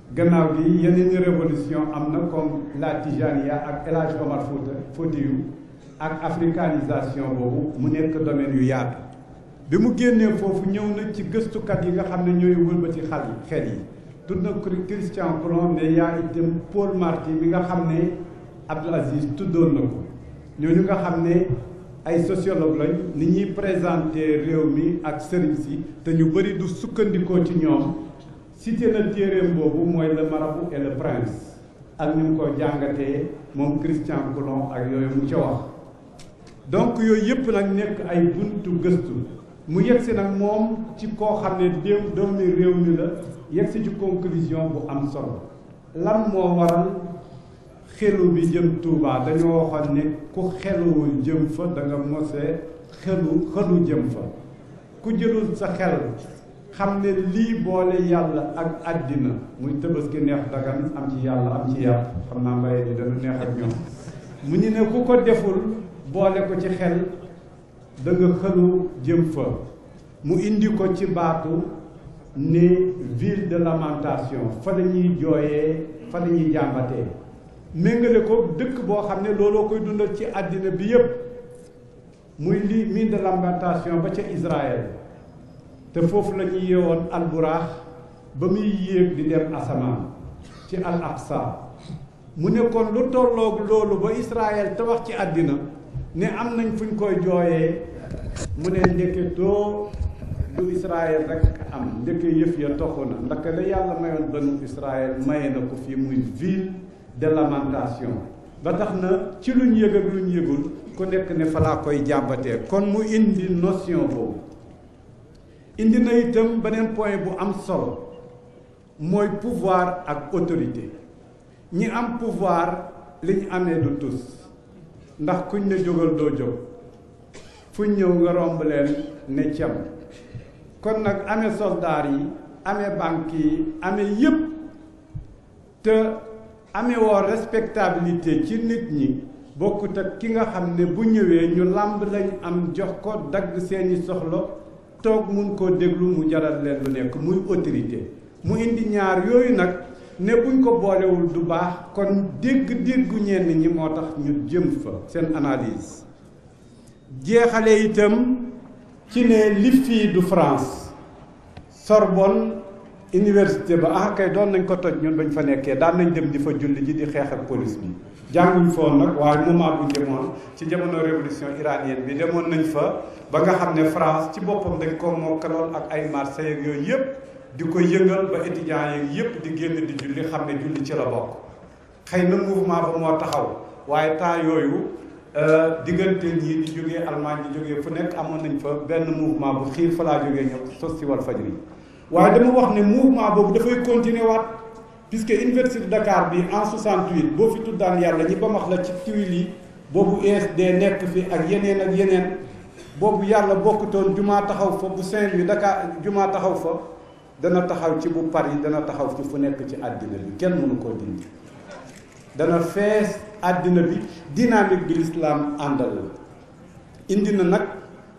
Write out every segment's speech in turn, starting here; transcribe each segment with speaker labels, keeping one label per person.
Speaker 1: gannaaw gi yeneen révolution am na comme la Tijaniya ak El Hadj Omar Fouta Foutiyou ak africanisation boobu mu nekk domaine yu yaatu bi mu génnee foofu ñëw na ci gëstukat yi nga xam ne ñooy wëlbati xal yi xel yi tudd na Christian Coulon mais yaa itam Paul Marty mi nga xam ne Abdou Aziz tuddoon na ko ñooñu nga xam ne ay sociologue lañ ni ñuy présenté réew mi ak sëriñ si te ñu bëri du sukkandikoo ci ñoom cité na téeréem boobu mooy le marabout et le prince ak ñu ngi ko jàngatee moom Christian Coulon ak yooyu mu ca wax donc yooyu yëpp nag nekk ay buntu gëstu mu yegsi nag moom ci koo xam ne déew doomi réew mi la yegsi ci conclusion bu am solo lan moo waral xelu bi jëm Touba dañoo waxoon ne ku xeluwul jëm fa da nga mose xelu xelu jëm fa ku jëlul sa xel xam ne lii boole yàlla ak àddina muy Tabaski neex dagan am ci yàlla am ci yàpp xam naa mbaye di dana neex ak ñoom mu ñu ne ku ko deful boole ko ci xel da nga xëlu jëm fa mu indi ko ci baatu ne ville de lamentation fa la ñuy jooyee fa la ñuy jàmbatee méngale ko dëkk boo xam ne looloo koy dundal ci àddina bi yépp muy li ville de lamentation ba ca Israël te foofu la ñuy yeewoon alburaax ba muy yéeg di dem asamaan ci al aqsa mu ne kon lu tolloog loolu ba Israël te wax ci àddina ne am nañ fuñ koy jooyee mu ne ndeketoo du Israël rek am ndeke yëf ya toxu na ndax la yàlla mayoon banu Israël maye na ko fii muy ville de lamentation ba tax na ci luñ yëg ak luñ yëgul ku nekk ne fa laa koy jàmbatee kon mu indi notion boobu indi na itam beneen point bu am solo mooy pouvoir ak autorité ñi am pouvoir li ñu amee du tus ndax kuñ ne jógal doo jóg fuñ ñëw nga romb leen ne cem kon nag amee soldaar yi amee banque yi amee yépp te amee woo respectabilité ci nit ñi bokkut ak ki nga xam ne bu ñëwee ñu làmb lañ am jox ko dagg seeni soxla toog mun koo déglu mu jaral leen lu nekk muy autorité mu indi ñaar yooyu nag ne buñ ko boolewul du baax kon dégg-déggu ñenn ñi moo tax ñu jëm fa seen analyse jeexale itam ci ne li fii du France Sorbonne université ba ah kay doon nañ ko toj ñun bañ fa nekkee daan nañ dem di fa julli ji di xeex ak police bi jànguñ foon nag waaye moment buñ demoon ci jamono révolution iranienne bi demoon nañ fa ba nga xam ne France ci boppam dañ ko mokkaloon ak ay Marseille ak yooyu yëpp di ko yëngal ba étudiants yi yëpp di génn di julli xam ne julli ci la bokk xëy na mouvement ba moo taxaw waaye temps yooyu diggante ñii di jógee Allemagne di jógee fu nekk amoon nañ fa benn mouvement bu xiir fa laa jógee ñëw sos si wal fajri waaye dama wax ne mouvement boobu dafay continuer waat puisque université de Dakar bi en 68 boo fi tuddaan yàlla ñi ba max la ci tuile yi boobu USD nekk fi ak yeneen ak yeneen boobu yàlla bokkutoon jumaa taxaw fa bu Saint-Louis Dakar jumaa taxaw fa dana taxaw ci bu Paris dana taxaw ci fu nekk ci àddina bi kenn mënu koo dindi dana fees àddina bi dynamique bi l'islam àndal la indi na nag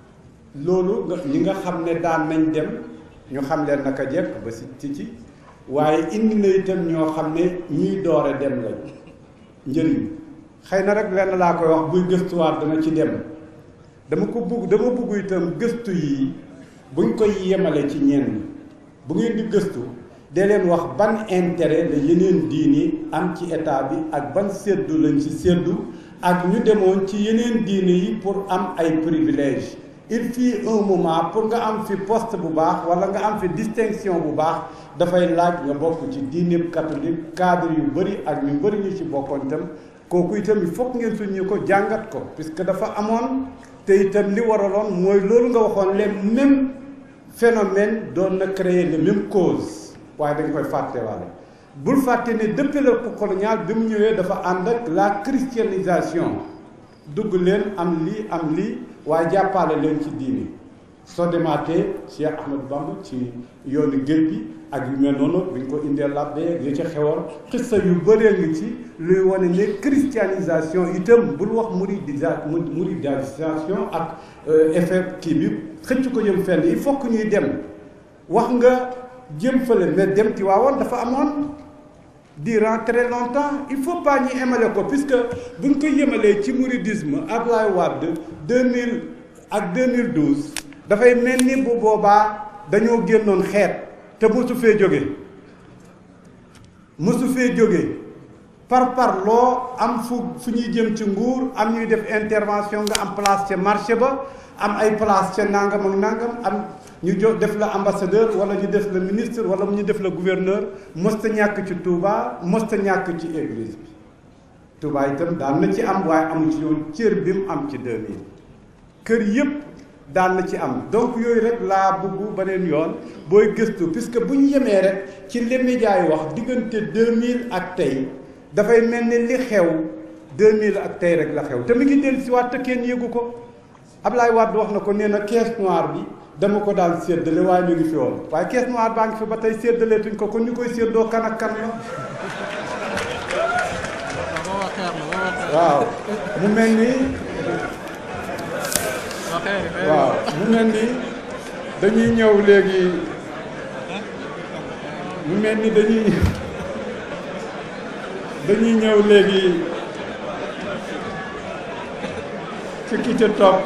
Speaker 1: loolu nga ñi nga xam ne daan nañ dem ñu xam leen naka jekk ba si ci ci waaye indi na itam ñoo xam ne ñuy doore dem lañ njëriñ xëy na rek lenn laa koy wax buy gëstuwaat dana ci dem dama ko bugg dama bugg itam gëstu yi buñ koy yemale ci ñenn bu ngeen di gëstu dee leen wax ban intérêt la yeneen diini am ci état bi ak ban séddu lañ ci séddu ak ñu demoon ci yeneen diini yi pour am ay privilèges il fut un moment pour nga am fi poste bu baax wala nga am fi distinction bu baax dafay laaj nga bokk ci diine catholique cadre yu bëri ak ñu bëri ñu ci bokkoon itam kooku itam il faut ngeen suñu ko jàngat ko puisque dafa amoon te itam li waraloon mooy loolu nga waxoon les mêmes phénomènes doon na créer les mêmes causes waaye dañ koy fàttewaale bul fàtte ne depuis le colonial bi mu ñëwee dafa ànd ak la christianisation dugg leen am lii am lii waaye jàppale leen ci diini soo demaatee Cheikh Ahmadou Bamba ci yoonu géej gi ak yu mel noonu bi ñu ko indee labbe yi ci xewoon xissa yu bëree ngi ci luy wane ne christianisation itam bul wax muridisa muridisation ak effet kii bi xëcc ko jëm fenn il faut que ñuy dem wax nga jëm fële mais dem ci waawoon dafa amoon durant très longtemps il faut pas ñu émale ko puisque buñ ko yemalee ci mouridisme Ablaye Wade 2000 ak 2012 dafay mel ni bu boobaa dañoo génnoon xeet te mosu fee jóge mosu fee jóge par par loo am fu fu ñuy jëm ci nguur am ñuy def intervention nga am place ca marché ba am ay place ca nangam ak nangam am ñu jo def la ambassadeur wala ñu def la ministre wala ñu def la gouverneur mosta ñàkk ci Touba mosta ñàkk ci église bi Touba itam daan na ci am waaye amu ci yoon cër bi mu am ci 2000 kër yëpp daan na ci am donc yooyu rek laa bëgg beneen yoon booy gëstu puisque bu ñu yemee rek ci li médias yi wax diggante 2000 ak tey dafay mel ni li xew 2000 ak tey rek la xew te mu ngi dellu si waat te kenn yëgu ko Ablaye Wade wax na ko nee na caisse noire bi dama ko daan séddale waaye ñu ngi fi woon waaye caisse noire baa ngi fi ba tey séddaleetuñ ko kon ñu koy séddoo kan ak kan la waaw mu mel ni waaw mu mel ni dañuy ñëw léegi mu mel ni dañuy dañuy ñëw léegi ci ki ca topp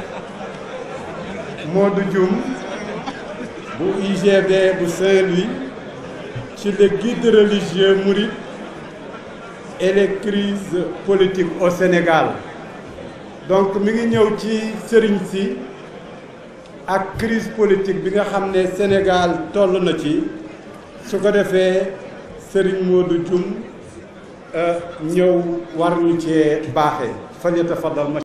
Speaker 1: Modou Dioum bu UGB bu Saint-Louis ci le guide religieux mouride et les crises politiques au Sénégal donc mi ngi ñëw ci sëriñ si ak crise politique bi nga xam ne Sénégal toll na ci su ko defee sëriñ Modou Dioum ñëw war ñu cee baaxee fal yatafaddal